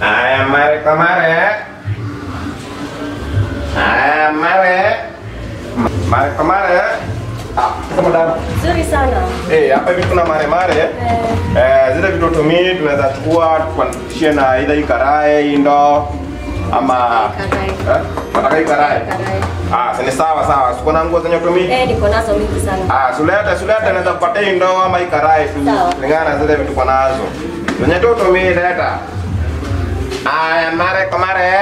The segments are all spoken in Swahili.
Haya, mare kwa mare. Haya, mare. Mare kwa mare. Ah, sasa madam. Nzuri sana. Eh, hapa hivi kuna mare mare. Eh, Eh, zile vitu tumii tunaweza chukua tukuanishie na either hii karai, hii ndoo ama Karai. Eh? Nataka hii karai. karai. Ah, si ni sawa sawa. Siko na nguo zenye tumii. Eh, niko nazo mingi sana. Ah, suleta suleta naweza kupatia hii ndoo ama hii karai tu. Sawa. Kulingana na zile vitu kwa nazo. Zenye tu tumii leta. Aya, mare kwa mare.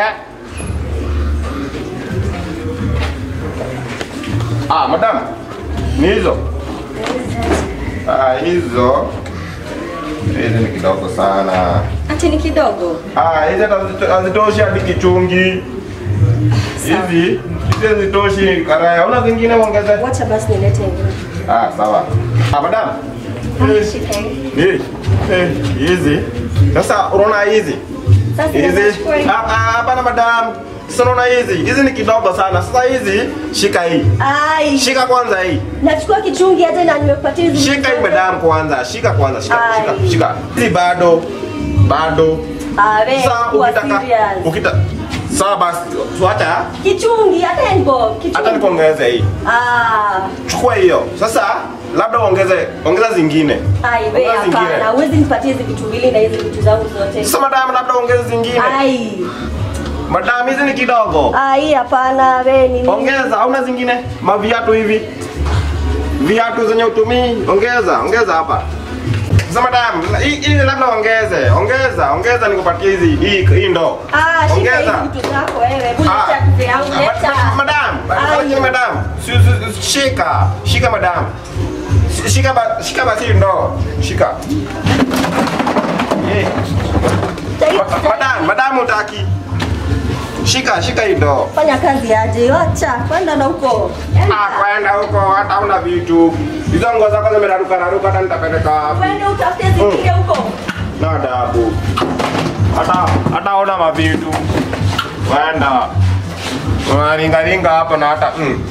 Ah, madam. Ni hizo. Ah, hizo. Hizi ni kidogo sana. Ati ni kidogo. Ah, hizi hata hazito- hazitoshi hadi kichungi. Sawa. Hizi hizi hazitoshi karaya. Una zingine ongeze? Wacha basi nilete ingine. Ah, sawa. Ah, madam. Ah, shika hii. Ni eh, hizi. Sasa unaona hizi? Sasa Hizi. ninachukua hii. Ah, ah, hapana madam. Sasa unaona hizi? Hizi ni kidogo sana. Sasa hizi shika hii. Ai. Shika kwanza hii. Nachukua kichungi hata na nimekupatia hizi. Shika hii madam kwanza. Shika kwanza. Shika, Ai. shika, shika. Hizi bado. Bado. Ah, we, Sasa kuwa ukitaka serious. ukita Sawa basi. Tuacha. Kichungi hata nipo. Kichungi. Hata nikuongeze hii. Ah. Chukua hiyo. Sasa labda uongeze ongeza zingine. Ai, we Ongeza zingine. hapana. Huwezi nipatie hizi vitu mbili na hizi vitu zangu zote. Sasa madam labda ongeze zingine. Ai. Madam hizi ni kidogo. Ai, hapana, we ni Ongeza, hauna zingine? Maviatu hivi. Viatu zenye utumii, ongeza, ongeza hapa. Sasa madam, hii hii labda ongeze, ongeza, ongeza nikupatie hizi hii hii ndo. Ah, shika Ongeza. hizi vitu zako wewe. Hebu Ah. leta kupe yangu, Ah, leta. ma- Madam, Ai. lakini madam, si- si- si- shika, shika madam. Shi- Shika ba, shika basi hii ndo. Shika. Yeah. Tai- Ma- tai- Madam, madam utaki. Shika, shika hii ndo. Fanya kazi aje, wacha kwenda na huko. Ah, kwenda huko hata una vitu. Hizo nguo zako zimeraruka raruka hata nitapeleka wapi? Kwenda utafute zingine huko. Na adabu. Hata hata una mavitu. Kwenda. Unaringa ringa hapa na hata mm.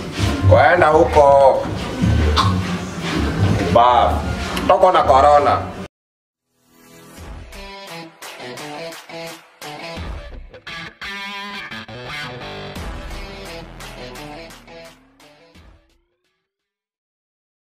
Kwenda huko. Ba. Toko na corona.